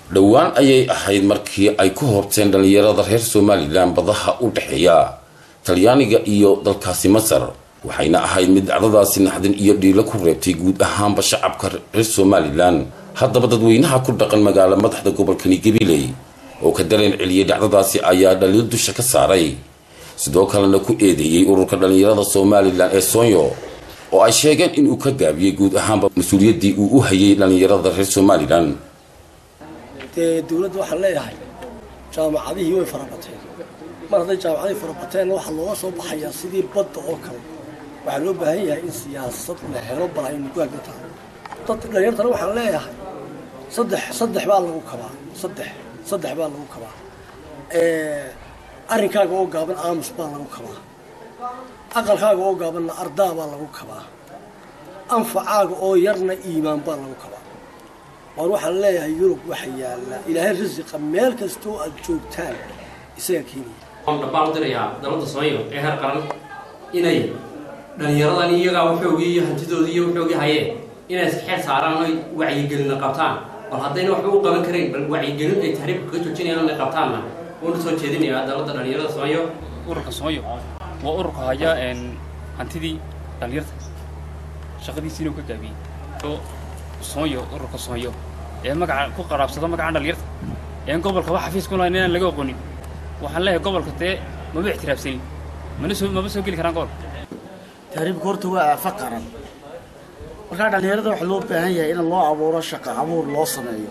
dhowaan ayay ahayd markii ay ku hoobteen dhallinyarada reer somalilan badaha u dhexeeya talyaaniga iyo dalkaasi masar waxayna ahayd mid dhacdadaasi naxdin iyo dhiilo ku reebtay guud ahaanba shacabka reer somalilan haddaba dadweynaha ku dhaqan magaalo madaxda gobolkani gabiley oo ka dareen celiyay dhacdadaasi ayaa dhaliil dusha ka saaray sidoo kalena ku eedeeyey ururka dhallinyarada somalilan ee soonyo oo ay sheegeen inuu ka gaabiyey guud ahaanba mas-uuliyaddii uu u hayay dhallinyarada reer somalilan dee dawladda waxaan leeyahay jaamacadihii way farabateen mar hadday jaamacadihii farabateen waxaa looga soo baxayaa sidii badda oo kale waxaa loo baahan yahay in siyaasad la helo bala aynu ku hagga tahay dad dhalinyartana waxaan leeyahay saddex saddex baa lagu kabaa saddex saddex baa lagu kabaa arrinkaaga oo gaaban aamus baa lagu kabaa aqalkaaga oo gaabanna ardaa baa lagu kabaa anfacaaga oo yarna iimaan baa lagu kabaa waan waxaan leeyahay yurub waxa yaalla ilaahay risiqa meel kastoo aad joogtaan isaga keenaya waan dhabbaan u dirayaa dowladda soomaaliya ee heer qaran inay dhallinyaradan iyagaa waxoogii iyo hantidoodii iyo waxoogii hayeen inay iska xeel saaraan oy wacyigelina qabtaan bal haddayna waxba u qaban karayn bal wacyigelin ay tahriibka ka joojinayaan inay qabtaanna uuna soo jeedinayaa dowladda dhallinyarada soomaaliya ururka sooyo waa ururka haya hantidii dhallinyarta shaqadiisi inuu ka gaabiyey oo sooyo ururka sooyo ee magaca ku qaraabsado magaca dhallinyarta een gobolka wax xafiis ku lahayn inaan laga aqoonin waxaan leeyahay gobolka dee maba ixtiraafsanin mana soo maba soo geli karaan gobolka tahriibka horta waa aafa qaran markaa dhallinyarada waxaa loo baahan yahay in loo abuuro shaqo abuur loo sameeyo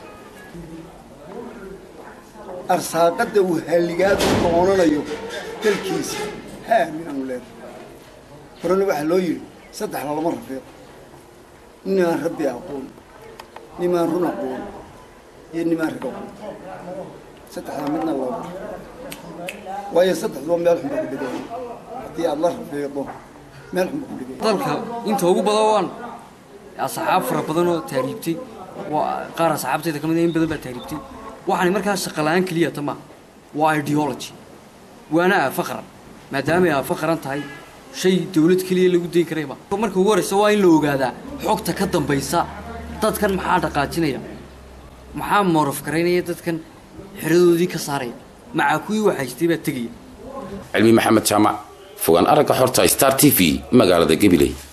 arsaaqadda uu halligaad u doonanayo dalkiisa ha aaminaanu leedahay horena waxaa loo yidhi saddex lalama rafiiqo nimaan rabbi aqoon nimaan run aqoon iyo nimaan rag aqoon saddexdaa midna loo waayo saddexduba meel xunba ku dhigaya haddii aada la rafiiqdo meel xunba ku dhigaya dalka inta ugu badan waan asxaab fara badan oo taariibtay qaar asxaabtayda ka mid in badan baa taariibtay waxaani markaa shaqa la-aan keliya ta maaha waa ideology waana aafa qaran maadaamay aafa qaran tahay shay dawlad keliya lagu dayn karayba marka ugu horreysa waa in la ogaadaa xogta ka dambaysa dadkan maxaa dhaqaajinaya maxaa moorof garaynaya dadkan xeradoodii ka saaraya macaa kuwii waxaystay baa tegaya cilmi maxamed jaamac fogaan aragga xorta star t v magaalada gabiley